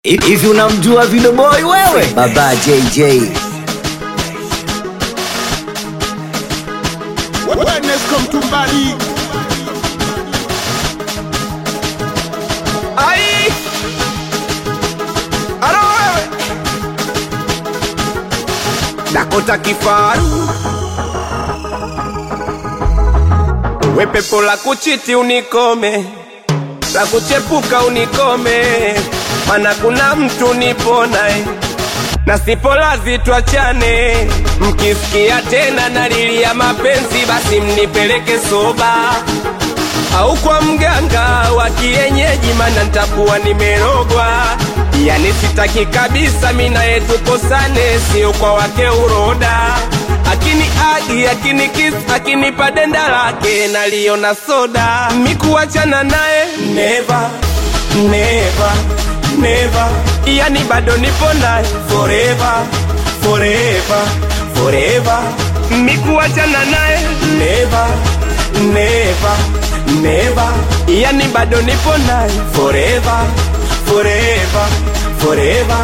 Hivi unamjua Video Boy wewe? Baba JJ. Wellness come to Bali. Ai! Alo wewe! Dakota kifaru we pepo la kuchiti unikome, la kuchepuka unikome, mana kuna mtu nipo naye na sipo lazi twachane. Mkisikia tena nalilia mapenzi, basi mnipeleke soba au kwa mganga wa kienyeji, mana ntakuwa nimerogwa. Yani sitaki kabisa mina yetu kosane, sio kwa wake uroda. Akini agi akini kiss akinipa denda lake naliona soda, mikuachana naye never never never, yani bado nipo naye forever forever forever, mikuachana naye never never never, yani bado nipo naye forever forever forever.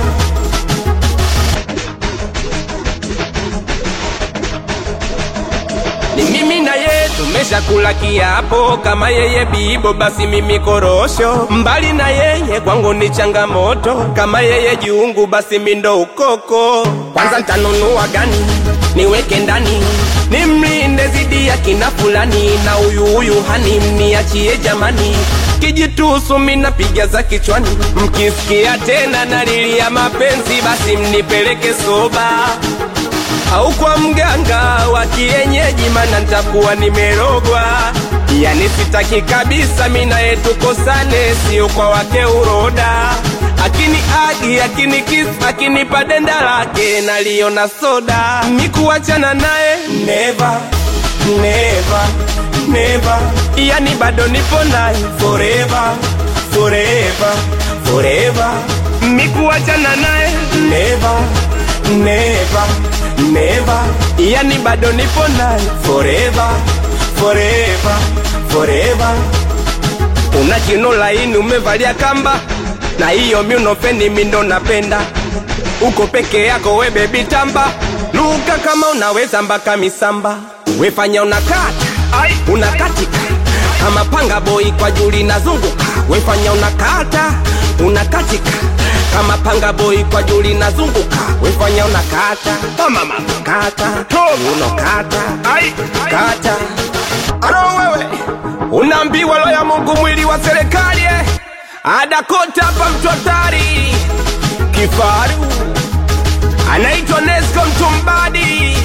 Ni mimi na yeye tumeshakula kiapo, kama yeye bibo basi mimi korosho. Mbali na yeye kwangu ni changamoto, kama yeye jungu basi mi ndo ukoko. Kwanza ntanunua gani niweke ndani, nimlinde zidi ya kina fulani, na huyu huyu hani mniachie jamani. Kijitusu minapiga za kichwani, mkisikia tena nalilia mapenzi, basi mnipeleke soba au kwa mganga wa kienyeji, mana ntakuwa nimerogwa. Yani sitaki kabisa mina yetu kosane, sio kwa wake uroda. Akini agi akini kiss akinipa denda lake naliona soda, mikuachana naye never never never, yani bado nipo naye forever forever forever, mikuachana naye never never never, yani bado nipo naye forever forever forever. Una kino laini umevalia kamba, na hiyo miunofeni mindo napenda. Uko peke yako we baby tamba, luka kama unaweza mpaka misamba, wefanya unakata unakatika kama panga boy kwa juli nazunguka, wefanya unakata unakatika kama panga boy kwa juli nazunguka, wefanya unakata kama mama kata unokata kata Alo wewe unaambiwa lo ya Mungu mwili wa serikali eh? Adakota hapa mtu hatari kifaru anaitwa Nesco Mtumbadi.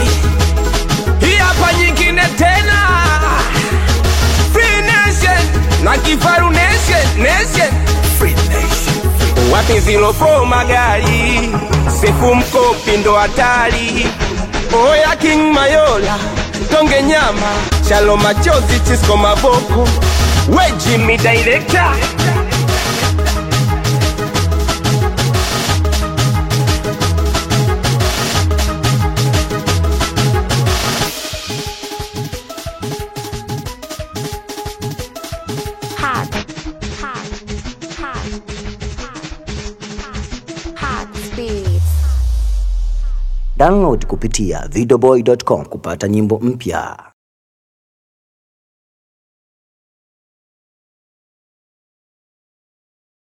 Hii hapa nyingine tena Free Nation na kifaru Nation Nation Free Nation wapi zilo fo magari sefu mkopi ndo hatari oya King Mayola tonge nyama chalo machozi chisko maboko we Jimmy director hot, hot, hot, hot, hot speeds. Download kupitia videoboy.com kupata nyimbo mpya.